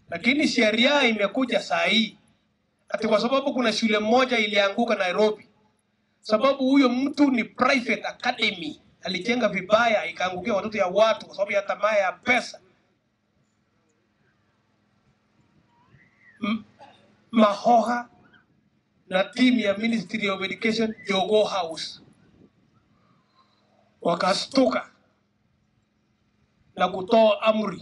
lakini sheria imekuja saa hii ati kwa sababu kuna shule moja ilianguka Nairobi, sababu huyo mtu ni private academy, alijenga vibaya, ikaangukia watoto ya watu kwa sababu ya tamaa ya pesa. M Mahoha na timu ya Ministry of Education Jogoo House wakastuka na kutoa amri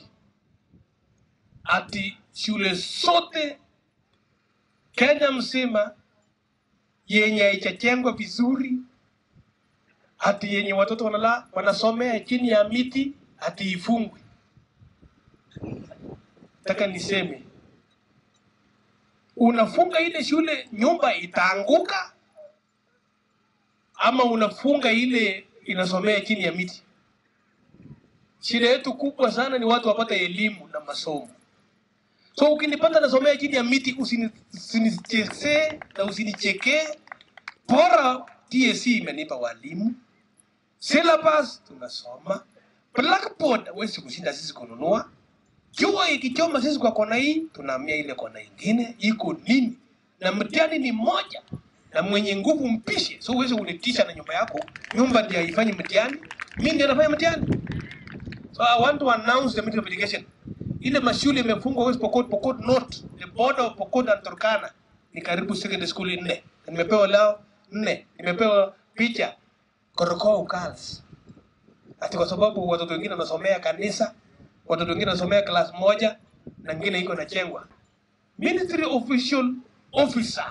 ati shule zote Kenya mzima yenye haijajengwa vizuri, ati yenye watoto wanala wanasomea chini ya miti, ati ifungwe. Nataka niseme unafunga ile shule, nyumba itaanguka, ama unafunga ile inasomea chini ya miti? Shida yetu kubwa sana ni watu wapate elimu na masomo. So ukinipata nasomea chini ya miti, usini- usinichekee na usinichekee. Bora TSC imenipa walimu, syllabus tunasoma, blackboard huwezi kushinda sisi kununua. Jua ikichoma sisi kwa kona hii, tunahamia ile kona ingine. Iko nini? Na mtihani ni moja, na mwenye nguvu mpishe. So huwezi kunitisha na nyumba yako. Nyumba ndio haifanyi mtihani, mimi ndio nafanya mtihani. So I want to announce the Ministry of Education. Ile mashule imefungwa West Pokot, Pokot North, the border of Pokot and Turkana. Ni karibu secondary school nne. Na Nimepewa lao nne. Nimepewa picha Korokou Girls. Ati kwa sababu watoto wengine wanasomea kanisa, watoto wengine wanasomea class moja na ngine iko nachengwa. Ministry official officer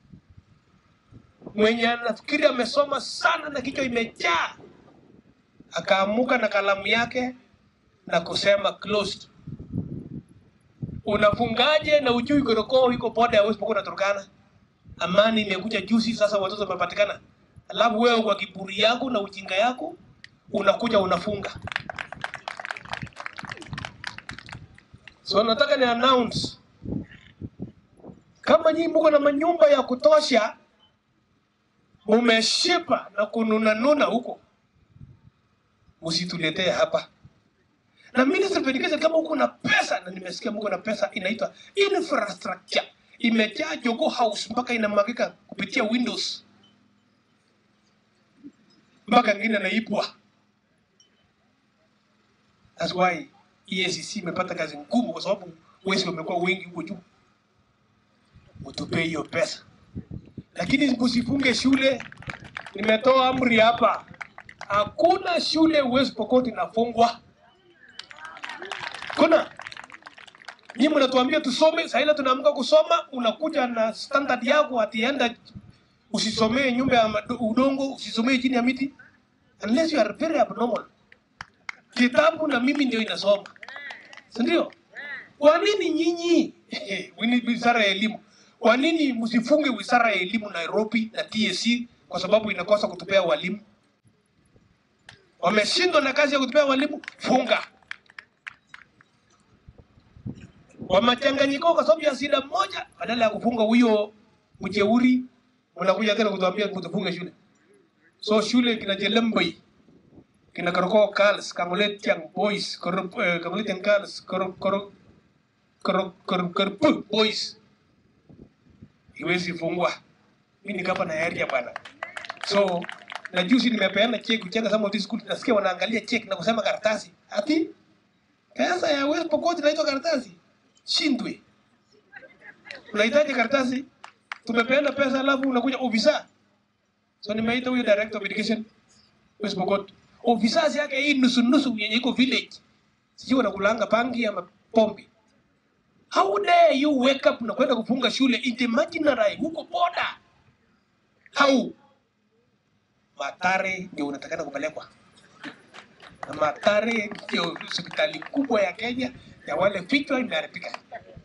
mwenye anafikiri amesoma sana na kichwa imejaa akaamuka na kalamu yake na kusema closed. Unafungaje na ujui Korokou iko boda ya West Pokot na Turkana? Amani imekuja juzi, sasa watoto wamepatikana, alafu wewe kwa kiburi yako na ujinga yako unakuja unafunga. So nataka ni announce kama nyinyi mko na manyumba ya kutosha, mumeshiba na kununanuna huko, msituletee hapa na Ministry of Education kama uko na pesa, na nimesikia mko na pesa inaitwa infrastructure, imejaa Jogoo House mpaka inamwagika kupitia windows mpaka ngine naipwa. That's why EACC imepata kazi ngumu, kwa sababu wezi wamekuwa wengi huko juu. Mtupe hiyo pesa, lakini msifunge shule. Nimetoa amri hapa, hakuna shule West Pokot inafungwa. Kuna nyinyi mnatuambia tusome, saa ile tunaamka kusoma, unakuja na standard yako atienda, usisomee nyumba ya mado- udongo, usisomee chini ya miti unless you are very abnormal. Kitabu na mimi ndio inasoma, si ndio? Kwa nini nyinyi Wini- wizara ya elimu, kwa nini msifunge wizara ya elimu Nairobi na TSC kwa sababu inakosa kutupea walimu? Wameshindwa na kazi ya kutupea walimu, funga wamechanganyika kwa sababu ya shida moja, badala ya kufunga huyo mjeuri, mnakuja tena kutuambia mtufunge shule. So shule kina Jelembei, kina Korokou Girls, Kangoletiang Boys, Koro- eh, Kangoletiang Girls, Koro- Koro- Koro- Koro- Koropu Boys iwezi fungwa. Mimi ni gavana ya area bwana. So na juzi nimepeana check kujenga some of these schools, nasikia wanaangalia check na kusema karatasi ati pesa ya West Pokot inaitwa karatasi shindwe. Unahitaji karatasi, tumepeana pesa, alafu unakuja ofisa. So nimeita huyo director of education West Pokot, ofisa yake hii nusu nusu yenye iko village, sijui wanakulanga pangi ama pombe. How dare you wake up na kwenda kufunga shule imaginary huko boda? How? Matare ndio unatakana kupelekwa na Matare ndio hospitali kubwa ya Kenya ya wale vichwa imeharibika.